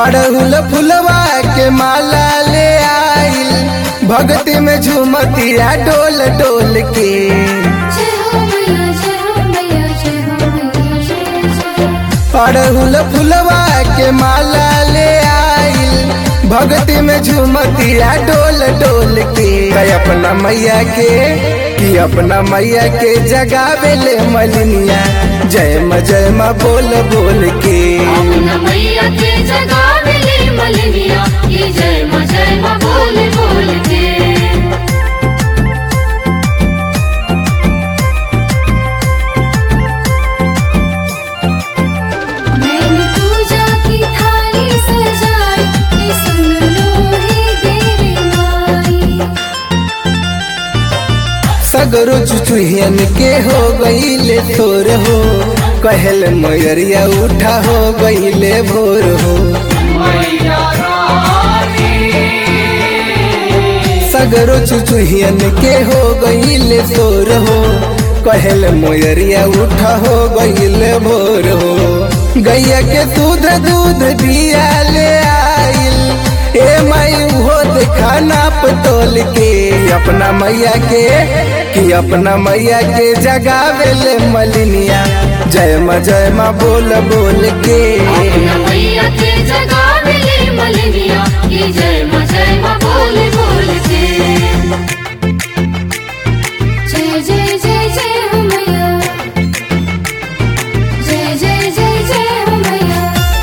अड़हुल फुलवा के माला ले आइल भक्ति में झूमतिया डोल डोल के जय हो मैया जय हो मैया जय हो मैया जय जय अड़हुल फुलवा के माला ले आइल भक्ति में झूमतिया डोल डोल के कई अपना मैया के कि अपना मैया के जगावे ले मलिनिया जय म जय म बोल बोल के अपना मैया के जगह मिले मलनिया ये जय माँ जय माँ बोल बोल के मैंने पूजा की थाली सजाई ये सुन लो हे देवी माई सगरो चुचुहियन के हो गईले थोर हो कहल मयरिया उठा हो गईले भोर हो सगरो चुचुहियन के हो गईले थोर हो कहल मोयरिया उठा हो गईले भोर हो गैया के दूध दूध दिया ले आइल ए माई हो देखा नाप तोल के अपना मैया के कि अपना मैया के जगावे ले मलिनिया जय म जय म बोल बोल के अपना मैया के जगह मिले मलनिया ये जय माँ जय माँ बोल बोल के जय जय जय जय हो मैया जय जय जय जय हो मैया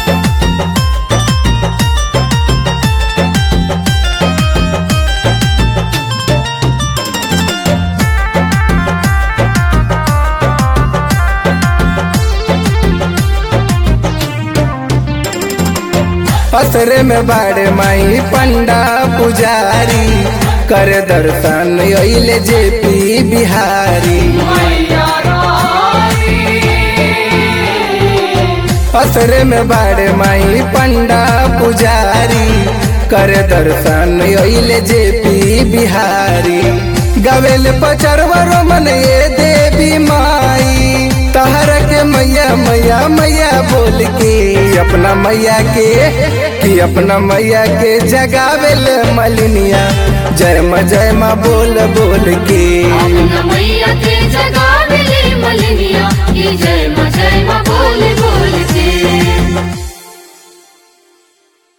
असरे में बाड़े माई पंडा पुजारी कर दर्शन अइले जेपी बिहारी असरे में बाड़े माई पंडा पुजारी कर दर्शन अइले जेपी बिहारी गवेल पचरवर मन ये देवी माई तहर के मैया मैया मैया बोल के अपना मैया के कि अपना मैया के जगावेल मलिनिया जय म जय म बोल बोल के अपना मैया के